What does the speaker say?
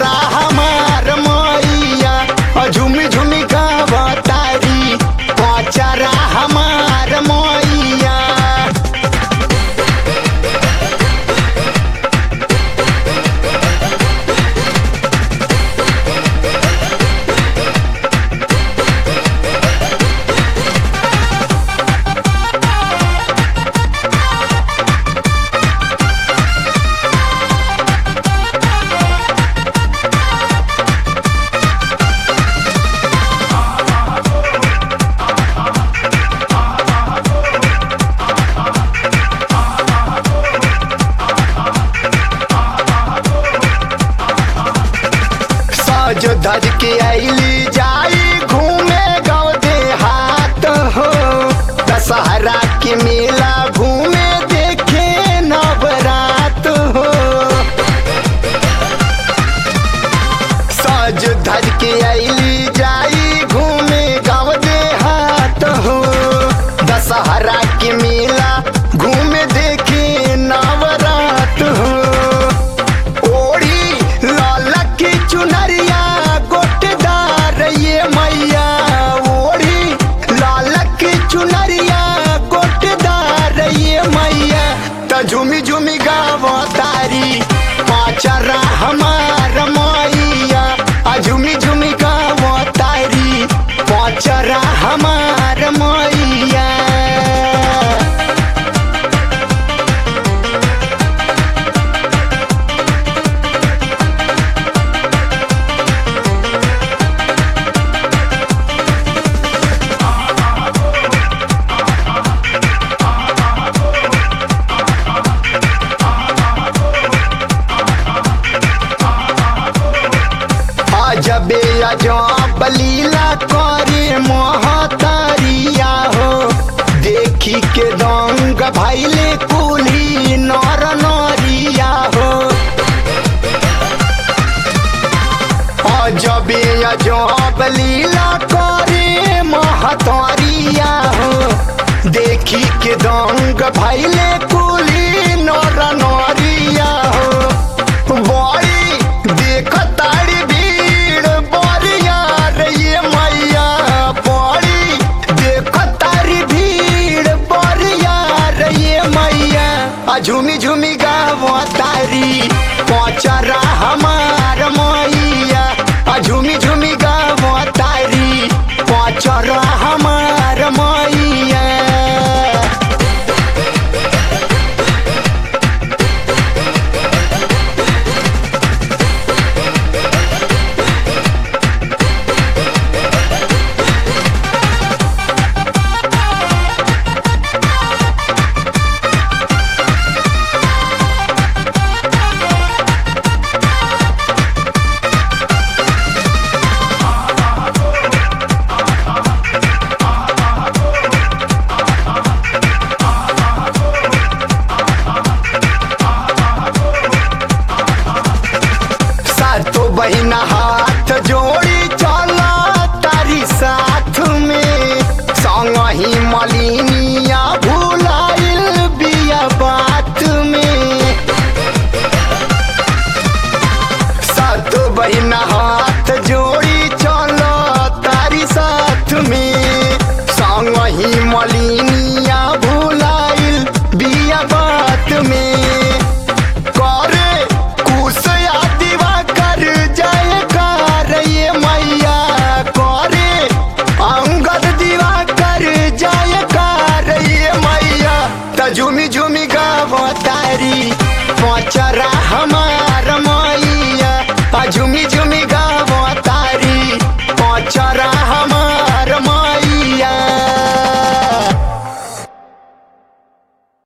पचरा हमार मैया आ झुमी झुमी गावतारी पचरा हमार मैया सज धज के आईली जाई घूमे गाँव देहात हो दशहरा के मेला घूमे देखे नवरात हो सज धज के आईली जाई घूमे गाँव देहात हो दशहरा के मेला घूमे देखे नवरात हो ओढ़ी लाल की चुनरिया गोटदार ये मैया ओढ़ी लाल की चुनरिया गोटदार ये मैया त झुमी झुमी गावतारी पाचरा हमार मैया आ झुमी झुमी गावतारी पाचरा हमार मैया अजबे अजब लीला करे महतारिया हो देखी के दंग भैले कुली नर नरिया हो अजबे अजब लीला करे महतारिया हो देखी के दंग भैले कुली नर नरिया हो बड़ी देखतारी भीड़ बरिया रे ये मैया बड़ी देखतारी भीड़ बरिया रे ये मैया आ झूमी झूमी गावतारी पचरा हमार मैया आ झूमी झूमी गावतारी पचरा हमार मैया सातो बहिना हाथ जोड़ी चला तारी साथ में संग ही मलिनिया भुलाइल बिया बात में सातो बहिना हाथ जोड़ी चला तारी साथ में संग ही मलिनिया भुलाइल बिया बात में